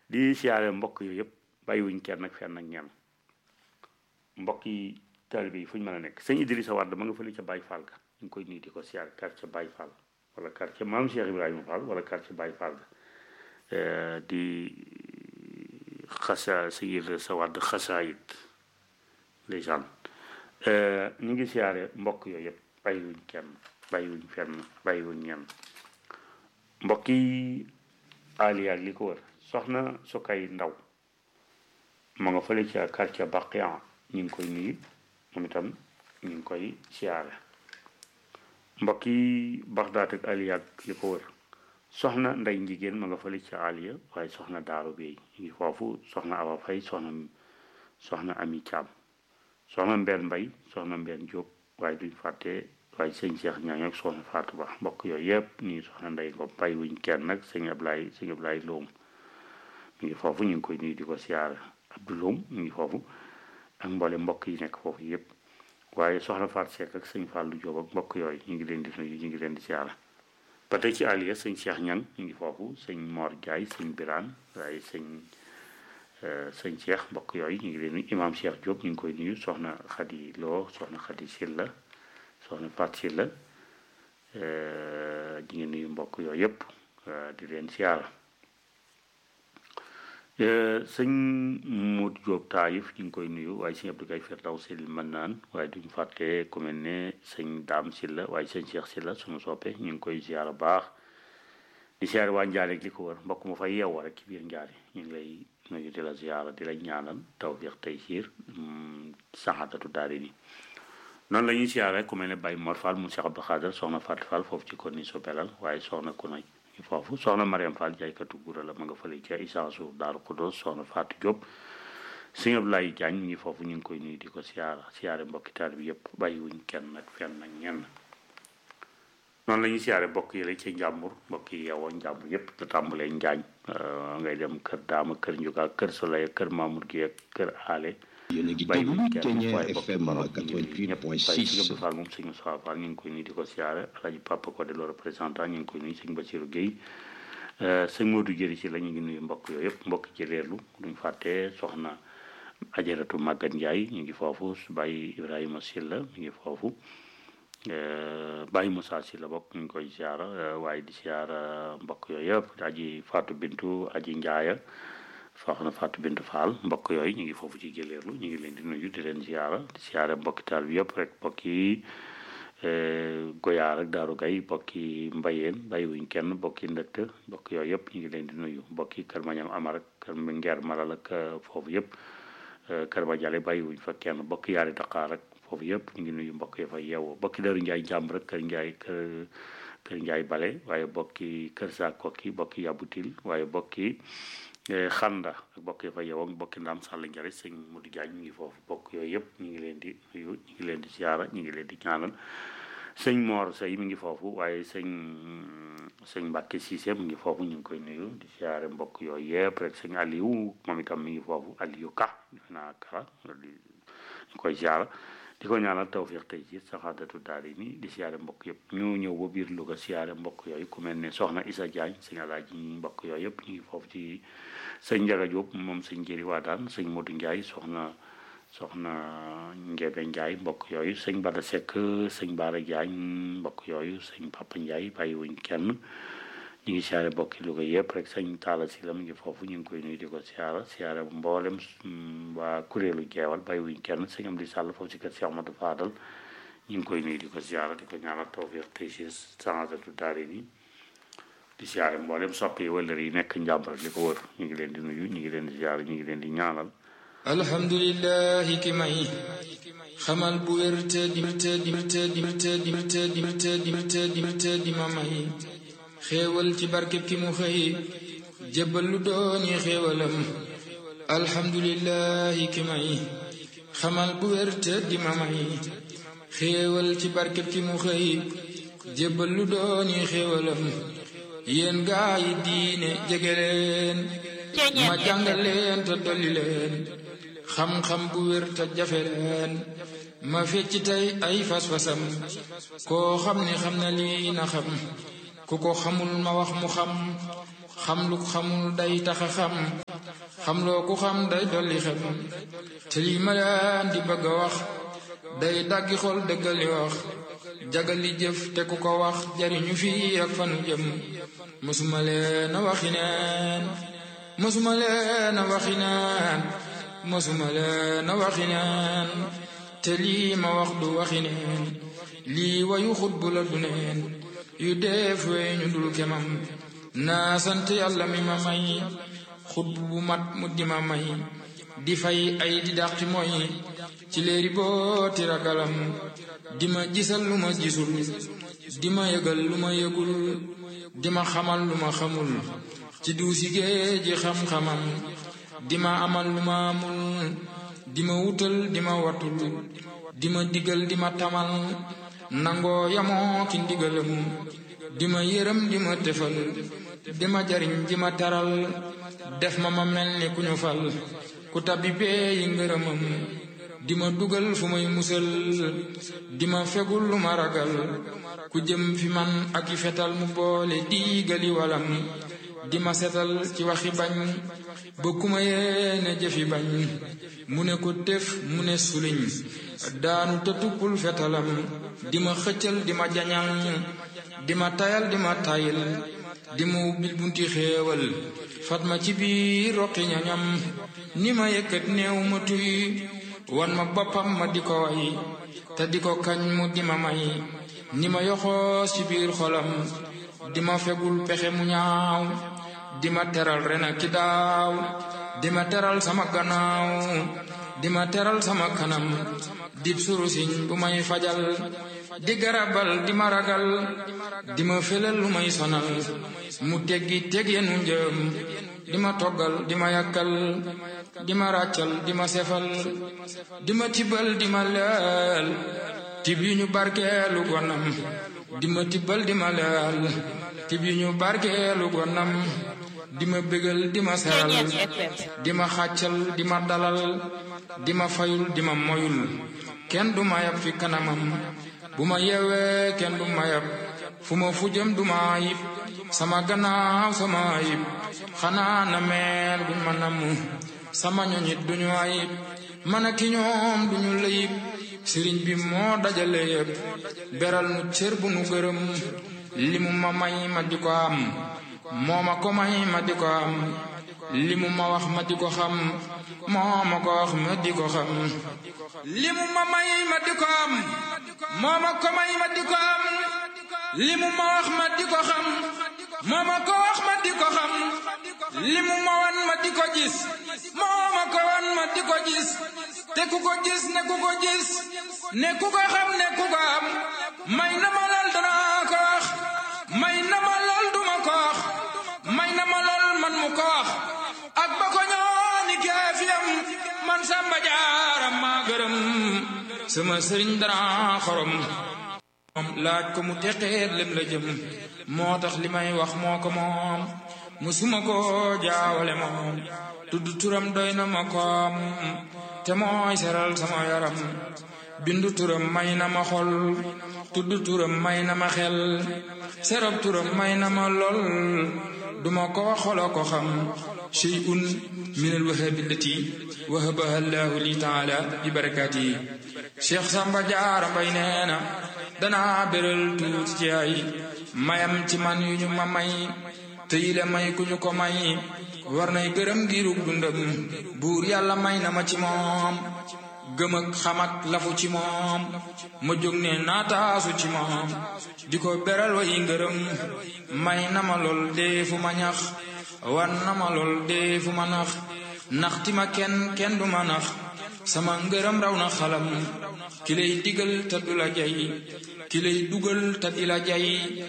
di siyaare mbokk yooyu yëpp bàyyiwuñ kenn ak fenn ak ñenn mbokk yi taalibe yi fu ñu mën a nekk sëñ Idrissa Wade ma nga fële ca Baye Fall ga ñu ngi koy nuyu di ko siyaare quartier Baye Fall wala quartier maam Cheikh Ibrahima Fall wala quartier Baye Fall ga di xasa sëñ Idrissa Wade xasaayit légende ñu ngi siyaare mbokk yooyu yëpp bàyyiwuñ kenn bàyyiwuñ fenn bàyyiwuñ ñenn mbokk yi aliya ak li ko wër soxna su kay ndaw ma nga fële ca quartier Baqiyan ñu ngi koy nuyu moom itam ñu ngi koy siyaare mbokk yi Baxdaat ak aliya ak li ko wër soxna nday njigéen ma nga fële ca aliya waaye soxna daaru beey ñu ngi foofu soxna Awa Fay soxna soxna Ami Caam soxna mbenn mbay soxna mbenn jóob waaye duñ fàtte waaye sëñ Cheikh ñaañ ak soxna Fatou Ba mbokk yooyu yëpp nii soxna nday ngom bàyyi wuñ kenn nag sëñ Ablaye sëñ Ablaye Loom mi ngi foofu ñu ngi koy nuyu di ko siyaare Abdou Loom mi ngi foofu ak mboole mbokk yi nekk foofu yëpp waaye soxna Fatou Seck ak sëñ Fallou Diop ak mbokk yooyu ñu ngi leen di nuyu ñu ngi leen di siyaare ba tey ci aliya sëñ Cheikh ñang ñu ngi foofu sëñ Mor Diaye sëñ Birane waaye sëñ sëñ Cheikh mbokk yooyu ñu ngi leen nuyu imam Cheikh Diop ñu ngi koy nuyu soxna Khady Lo soxna Khady Silla soxna Fatou Silla ñu ngi nuyu mbokk yooyu yëpp di leen siyaara sëñ Modou Diop Taïf ñu ngi koy nuyu waaye sëñ Abdou Gaye Firdaw Sil mën naan waaye duñu fàtte ku mel ne sëñ Daam Silla waaye sëñ Cheikh Silla suñu soppe ñu ngi koy siyaara baax di siyaare waa Njaare ak li ko wër mbokk mu fay yeewoo rek ci biir Njaare ñu ngi lay nuyu di la ziyaara di la ñaanal tawfiq taysiir saxaadatu daari ni noonu la ñuy siyaare ku mel ne Baye Mor Fall mu Cheikh Abdou Khader soxna Fatou Fall foofu ci konni so belal waaye soxna ku nay foofu soxna Mariam Fall jaaykatu gura la ma nga fële ca Isaasu Daaru Xudoos soxna Fatou Diop sëñ Abdoulaye Diagne mi ngi foofu ñu ngi koy nuyu di ko siyaara siyaare mbokki taal bi yëpp bàyyiwuñ kenn nag fenn ak ñenn noonu la ñuy siyaare mbokk yi la ci njàmbur mbokk yi yeewoo njàmbur yëpp la tàmbalee njaañ ngay dem kër daama kër njuga kër soleil kër mamour gi ak kër aale yéen a ngi bàyyi déglu kenn Kenya waaye bokk FM Maroc ñu ngi ñëpp bàyyi sëñ 88.6 Abdou Fall moom sëñ Moussa Fall ñu ngi koy nuyu di ko siyaare alaji Papa Codé le représentant ñu ngi koy nuyu sëñ Bassirou Guèye sëñ Modou Jëri ci la ñu ngi nuyu mbokk yooyu yëpp mbokk jëleerlu duñ fàtte soxna ajaratu Maguette Ndiaye ñu ngi foofu bàyyi Ibrahima Silla mi ngi foofu Baye Moussa si la bokk ñu ngi koy siyaara waaye di siyaara mbokk yooyu yëpp aji Fatou Bintu aji Njaaya soxna Fatou Bintu Fall mbokk yooyu ñu ngi foofu ci jëleerlu ñu ngi leen di nuyu di leen siyaara di siyaara mbokki taal bi yëpp rek mbokki Goyaar ak Daaru Gay mbokki Mbayeen bàyyiwuñ kenn mbokki ndëtt mbokk yooyu yëpp ñu ngi leen di nuyu mbokki Kër Mañam Amar ak Kër Ngeer Malal ak foofu yëpp Kër Madiale bàyyiwuñ fa kenn mbokki Yaari Dakar ak foofu yëpp ñu ngi nuyu mbokk yi fa yeewoo mbokki Daru Njaay jàmm rek Kër Njaay kër Kër Njaay Bale waaye mbokki Kër Saa Kokki mbokki Yabutil waaye mbokki xanda ak mbokk yi fa yeewoo mbokki Ndaam Sàll Njare sëñ Modou Diagne ñu ngi foofu mbokk yooyu yëpp ñu ngi leen di nuyu ñu ngi leen di siyaara ñu ngi leen di ñaanal sëñ Mor Sey mi ngi foofu waaye sëñ sëñ Mbàkke Cissé mu ngi foofu ñu ngi koy nuyu di siyaare mbokk yooyu yëpp rek sëñ Aliou moom itam mi ngi foofu Aliou Ka defe naa kara di ñu koy siyaara di ko ñaanal tawfiq tey ci saxaadatu daari ni di siyaare mbokk yëpp ñu ñëw ba biir Louga siyaare mbokk yooyu ku mel ne soxna Isa Diagne sëñ Alaaji mbokk yooyu yëpp ñu ngi foofu ci sëñ Njaga Jóob moom sëñ Jëri Waadaan sëñ Modou Ndiaye soxna soxna Ngebe Ndiaye mbokk yooyu sëñ Bada Seck sëñ Baara Diagne mbokk yooyu sëñ Papa Ndiaye bàyyiwuñ kenn ñu ngi siyaare mbokki Louga yëpp rek sëñ Talla si la mu ngi foofu ñu ngi koy nuyu di ko siyaara siyaare mboolem mm, waa kuréelu jeewal bàyyiwuñ kenn sëñ Amdi Sall foofu si kër Cheikh Amadou Fadal ñu ngi koy nuyu di ko siyaara di ko ñaanal tawfiq tey si sangatatu daari ni di siyaare mboolem soppi wëllër yi nekk njàmbar li ko wër ñu ngi leen di nuyu ñu ngi leen di siyaare ñu ngi leen di ñaanal alhamdulillahi ki may xamal bu wér te di te di te di te di te di te di te di te di ma may xéewal ci barkeb ki mu xëy jébbal lu dooni xéewalam alhamdulillahi ki may xamal bu wér te di ma may xéewal ci barkeb ki mu xëy jébbal lu dooni xéewalam yéen gaa yi diine jege leen ma jàngal leen te dolli leen xam-xam bu wér te jafe leen ma fecc tey ay fas-fasam koo xam ne xam na lii na xam ku ko xamul ma wax mu xam xam lu xamul day taxa xam xam loo ku xam day dolli xel te lii ma leen di bëgg a wax day daggi xol dëggali wax jagali jëf te ku ko wax jariñu fii ak fanu jëm mësuma leen a waxi neen mësuma leen a waxi neen mësuma leen a waxi neen te lii ma wax du waxi neen lii wayu xutbu la du neen yu def wey ñu dul kemam naa sant yàlla mi ma may xutbu bu mat mu di ma may di fay ay di dàqi mooy ci léeri booti ragalam di ma gisal lu ma gisul di ma yëgal lu ma yëgul di ma xamal lu ma xamul ci duusi géeji xam-xamam di ma amal lu ma amul di ma wutal di ma watul di ma digal di ma tamal nangoo yamoo ki ndigalam di ma yërëm di ma tefal di ma jariñ di ma taral def ma ma mel ni ku ñu fal ku tabbi bee yi ngërëmam di ma dugal fu may musal di ma fegul lu ma ragal ku jëm fi man ak i fetal mu boole diigali walam di ma setal ci waxi bañ ba ku ma yéene jëfi bañ mu ne ko tef mu ne suliñ daanu te tuppul fetalam di ma xëccal di ma jañal di ma tayal di ma tayil di ma ubbil bunti xéewal fat ma ci biir roqi ñañam ni ma yëkkat néew ma tuy wan ma boppam ma di ko way te di ko kañ mu di ma may ni ma yoxoos ci biir xolam di ma fegul pexe mu ñaaw di ma teral ren ak ki daaw di ma teral sama gannaaw di ma teral sama kanam dib surusiñ bu may fajal di garabal di ma ragal di ma felal lu may sonal mu teggi teg yenu njëm di ma toggal di ma yàkkal di ma ràccal di ma sefal di ma tibbal di ma leel tib yu ñu barkeelu gonam di ma tibbal di ma leel tib yu ñu barkeelu gonam di ma bégal di ma seral di ma xàccal di ma dalal di ma fayul di ma moyul kenn du ma yab fi kanamam bu ma yeewee kenn du ma yab fu ma fu jëm du ma ayib sama gannaaw sama ayib xanaa na meel buñ ma namm sama ñoñit duñu ayib man ak ki ñoom duñu layib sëriñ bi moo dajale yépp beral nu cër bu nu gërëm li mu ma may ma di ko am moo ma ko may ma di ko am li mu ma wax ma di ko xam moo ma ko wax ma di ko xam li mu ma may ma di ko am moo ma ko may ma di ko am li mu ma wax ma di ko xam moo ma ko wax ma di ko xam li mu ma wan ma di ko gis moo ma ko wan ma di ko gis te ku ko gis ne ku ko gis ne ku ko xam ne ku ko am may na ma lool danaa ko wax may na ma lool duma ko wax may na ma lool man mu ko wax ak ba ko ñooni keefiyam man samba jaaram maa gërëm sama sëriñ dara xorom moom laaj ko mu teqeet lem la jëm moo tax li may wax moo ko moom musuma ko jaawale moom tudd turam doy na ma koom te mooy seral sama yaram bindu turam may na ma xol tudd turam may na ma xel serab turam may na ma lool duma ko wax xolo ko xam shay'un min alwahabi allati wahabaha allahu li taala bi barakaati cheikh samba jaara mbay nee na danaa béral tuuti ci ay mayam ci man yu ñu ma may te yile may ku ñu ko may war nay gërëm ngirug dundam buur yàlla may na ma ci moom gëm ak xam ak lafu ci moom ma jóg ne naataasu ci moom di ko beral way ngërëm may na ma lool dee fu ma ñax wan na ma lool dee fu ma nax naxti ma kenn kenn du ma nax sama ngërëm raw na xalam ki lay digal te du la jay ki lay dugal te di la jay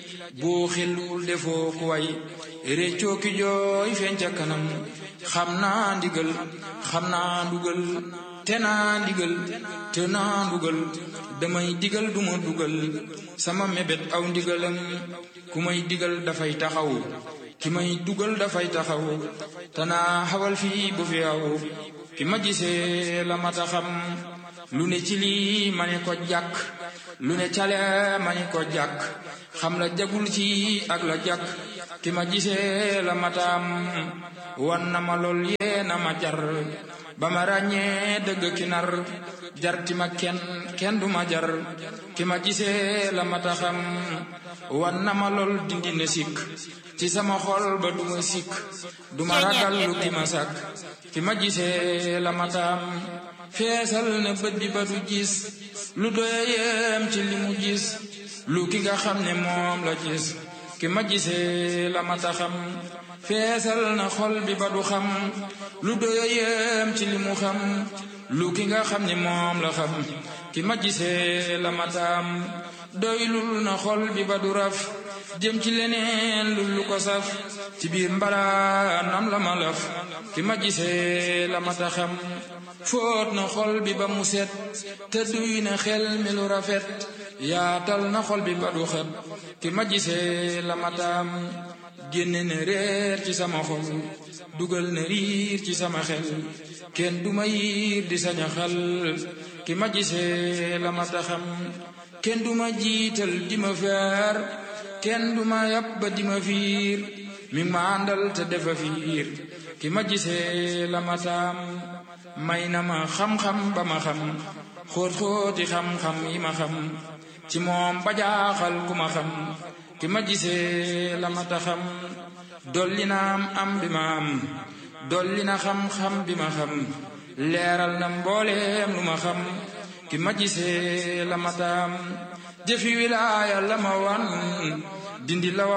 boo xelul defoo ku way réccoo ki jooy feeñ ca kanam xam naa ndigal xam naa ndugal te naa ndigal te naa ndugal damay digal duma dugal sama mébét aw ndigalam ku may digal dafay taxaw ki may dugal dafay taxaw te naa xawal fii bu fi aw ki ma gisee la mata xam lu ne ci lii ma ne ko jàkk lu ne cale ma ne ko jàkk xam la jagul ci ak la jàkk ki ma gisee la mataam wan na ma lool yee na ma jar ba ma ràññee dëgg ki nar jar ti ma kenn kenn du ma jar ki ma gisee la mata xam wan na ma lool dindi na sikk ci sama xol ba du ma sikk du ma ragal lu ki ma sàkk ki ma gisee la mataam feesal na bët bi ba du gis lu doyeem ci li mu gis lu ki nga xam ne moom la gis ki ma gisee la mata xam feesal na xol bi ba du xam lu doyeem ci li mu xam lu ki nga xam ne moom la xam ki ma gisee la mataam doylul na xol bi ba du raf jëm ci leneen lu lu ko saf ci biir mbalaanam la ma laf ki ma gisee la mata xam fóot na xol bi ba mu set te duy na xel mi lu rafet yaatal na xol bi ba du xet ki ma gisee la mataam génne na réer ci sama xol dugal na riir ci sama xel kenn du ma yiir di saña xal ki ma gisee la mata xam kenn du ma jiital di ma feer kenn du ma yàpp ba di ma fiir mi ma àndal te defa fiir ki ma gisee la mataam may na ma xam-xam ba ma xam xóot-xóoti xam-xam yi ma xam ci moom ba jaaxal ku ma xam ki ma gisee la mata xam dolli na am am bi ma am dolli na xam-xam bi ma xam leeral na mbooleem lu ma xam ki ma gisee la mataam jëfi wilaaya la ma wan dindi la